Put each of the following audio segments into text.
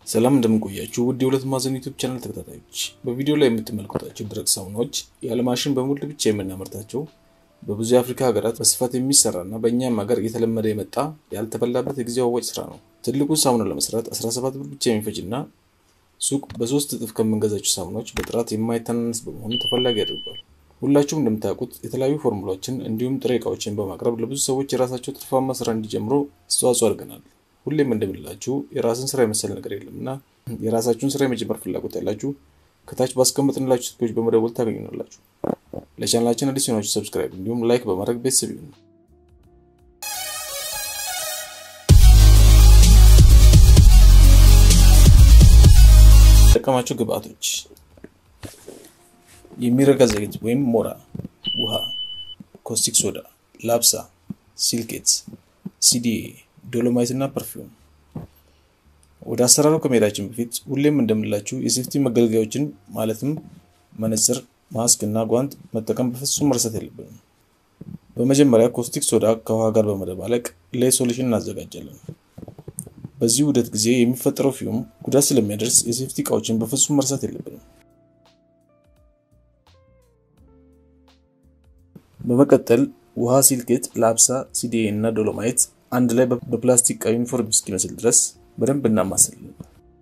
ሰላም እንደምንቆያችሁ ውድ የሁለት ማዕዘን ዩቱብ ቻናል ተከታታዮች፣ በቪዲዮ ላይ የምትመለከቷቸው ደረቅ ሳሙናዎች የዓለማችን በሙሉ ብቻ የምናመርታቸው በብዙ የአፍሪካ ሀገራት በስፋት የሚሰራና በእኛም ሀገር እየተለመደ የመጣ ያልተበላበት የጊዜ አዋጭ ስራ ነው። ትልቁን ሳሙና ለመስራት 17 ብር ብቻ የሚፈጅና ሱቅ በሶስት እጥፍ ከምንገዛቸው ሳሙናዎች በጥራት የማይተናነስ በመሆኑ ተፈላጊ ያደርገዋል። ሁላችሁም እንደምታውቁት የተለያዩ ፎርሙላዎችን እንዲሁም ጥሬ እቃዎችን በማቅረብ ለብዙ ሰዎች የራሳቸው ትርፋማ ስራ እንዲጀምሩ አስተዋጽኦ አድርገናል። ሁሌም እንደምንላችሁ የራስን ስራ የመሰለ ነገር የለምና የራሳችሁን ስራ የመጀመር ፍላጎት ያላችሁ ከታች ባስቀመጥንላችሁ ስልኮች በመደወል ታገኙናላችሁ። ለቻናላችን አዲስ የሆናችሁ ሰብስክራይብ እንዲሁም ላይክ በማድረግ ቤተሰብ ይሁኑ። ጠቀማቸው ግብአቶች የሚረጋ ዘይት ወይም ሞራ፣ ውሃ፣ ኮስቲክ ሶዳ፣ ላፕሳ፣ ሲልኬት፣ ሲዲኤ፣ ዶሎማይት እና ፐርፊውም። ወደ አሰራሩ ከመሄዳችን በፊት ሁሌም እንደምንላችሁ የሴፍቲ መገልገያዎችን ማለትም መነጽር፣ ማስክ እና ጓንት መጠቀም በፍጹም መርሳት የለብንም። በመጀመሪያ ኮስቲክ ሶዳ ከውሃ ጋር በመደባለቅ ላይ ሶሉሽን እናዘጋጃለን። በዚህ ውህደት ጊዜ የሚፈጠረው ፊውም ጉዳት ስለሚያደርስ የሴፍቲ እቃዎችን በፍጹም መርሳት የለብንም። በመቀጠል ውሃ፣ ሲልኬት፣ ላፕሳ፣ ሲዲኤ እና ዶሎማይት አንድ ላይ በፕላስቲክ ዕቃ ዩኒፎርም እስኪመስል ድረስ በደንብ እናማስላለን።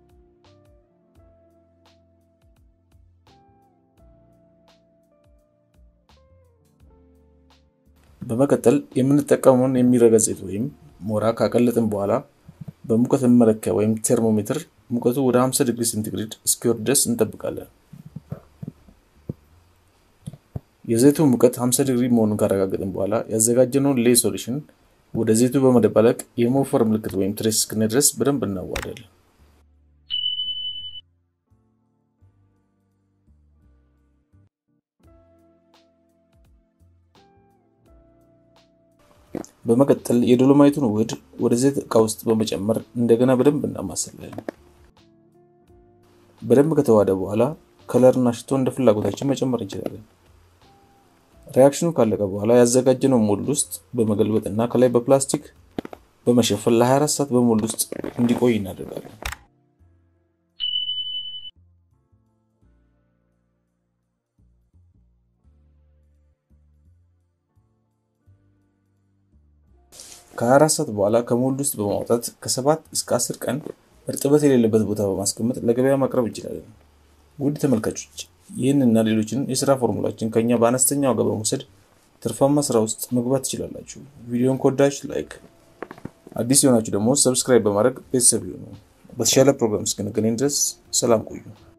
በመቀጠል የምንጠቀመውን የሚረጋ ዘይት ወይም ሞራ ካቀለጥን በኋላ በሙቀት መመለኪያ ወይም ቴርሞሜትር ሙቀቱ ወደ 50 ዲግሪ ሴንቲግሬድ እስኪወርድ ድረስ እንጠብቃለን። የዘይቱ ሙቀት 50 ዲግሪ መሆኑን ካረጋገጥን በኋላ ያዘጋጀነውን ሌይ ሶሉሽን ወደ ዘይቱ በመደባለቅ የመወፈር ምልክት ወይም ትሬስ እስክናይ ድረስ በደንብ እናዋዳለን። በመቀጠል የዶሎማይቱን ውህድ ወደ ዘይት ዕቃ ውስጥ በመጨመር እንደገና በደንብ እናማስላለን። በደንብ ከተዋሃደ በኋላ ከለርና ሽቶ እንደ ፍላጎታችን መጨመር እንችላለን። ሪያክሽኑ ካለቀ በኋላ ያዘጋጀነው ሞልድ ውስጥ በመገልበጥ እና ከላይ በፕላስቲክ በመሸፈን ለ24 ሰዓት በሞልድ ውስጥ እንዲቆይ እናደርጋለን። ከ24 ሰዓት በኋላ ከሞልድ ውስጥ በማውጣት ከ7 እስከ 10 ቀን እርጥበት የሌለበት ቦታ በማስቀመጥ ለገበያ ማቅረብ እንችላለን። ውድ ተመልካቾች ይህንና ሌሎችን የስራ ፎርሙላችን ከኛ በአነስተኛ ዋጋ በመውሰድ ትርፋማ ስራ ውስጥ መግባት ትችላላችሁ። ቪዲዮን ከወዳችሁ ላይክ፣ አዲስ የሆናችሁ ደግሞ ሰብስክራይብ በማድረግ ቤተሰብ ይሁኑ። በተሻለ ፕሮግራም እስክንገናኝ ድረስ ሰላም ቆዩ።